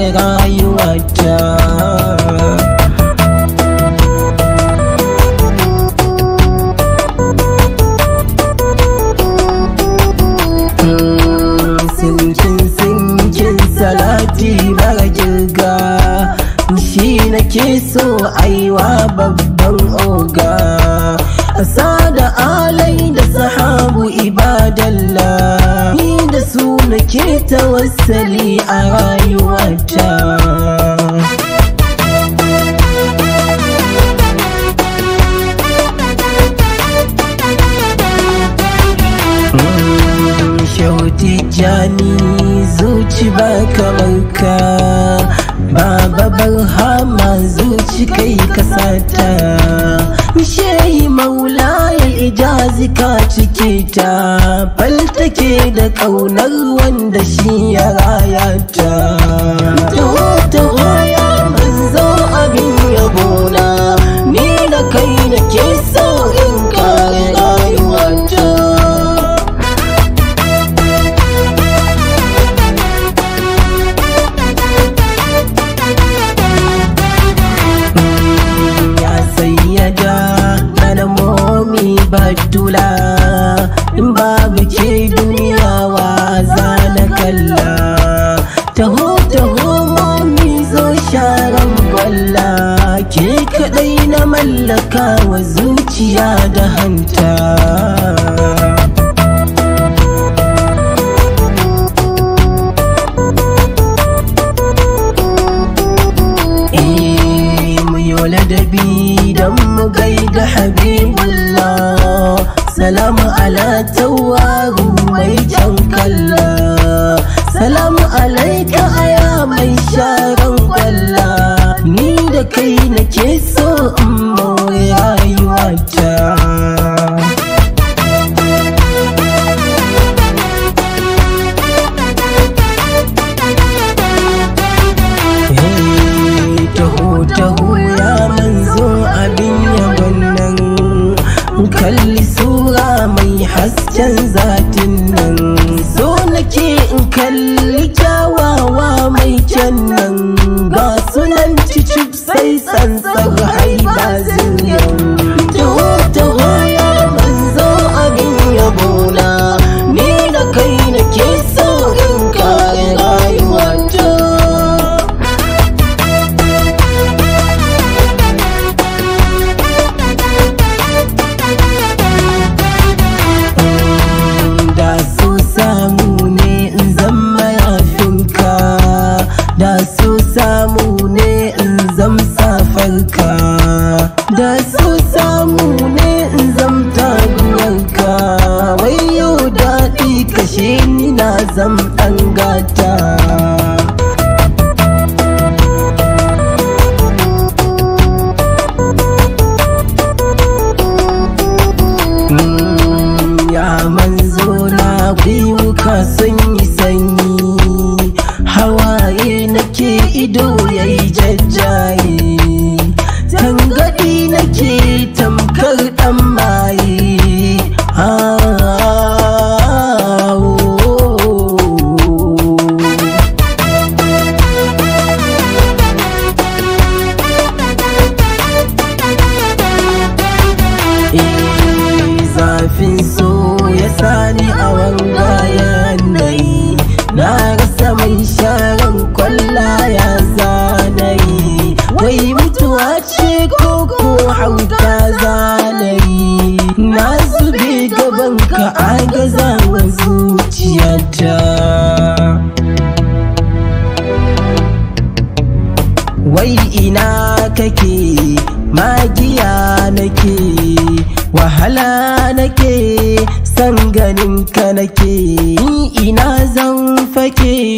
kare rayuwata sinkin sinkin salati mara girga shi nake so aiwa babban oga asa da alai da sahabu ibadallah ni da su nake tawassali a rayuwata Shauti jani zuci ba kamar ka Baba barhama zuci kai kasata Shehi maula ya ijazi ka cike ta Faltake da ƙaunar wanda shi ya rayata Taho taho ya manzo abin yabona Ni da kai nake so in kare rayuwata ya sayyada mana momi batula in babu ke duniya wa na kalla taho taho momi zo sharan gwalla ke kadai na mallaka wa zuciya da hanta Eh, mu yi ladabi don mu gaida habibullah salamu ala tawaru mai jan kalla salamu alaika aya mai sharan kwalla ni da kai nake so in more rayuwata Hey, taho taho ya manzo abin yabon nan kalli sura mai hasken zatin nan so nake in kalli kyawawa mai kyan nan ga sunan cicip sai tsantsar haiba zuriyan taho taho ya manzo abin yabona ni da kai nake so in kare rayuwata da so samu ne in zama yafinka da so samu ne in zam safarka da so samu ne in zam taguwarka wai yau daɗi kashe ni na zam ɗan gata Mm, ya manzo na gwiwuka sun yi sanyi hawaye nake ido yayi jajjaye tangadi nake tamkar dan maye Ah, oh, oh, oh. Eh, zafin so ya sani a wanga yanayi na rasa mai sharan kwalla ya zanayi wai mutuwa ce ko ko hauka zanayi na zube gaban ka agaza wa zuciyata wai ina kake magiya nake wahala nake san ganin ka nake ina zan fake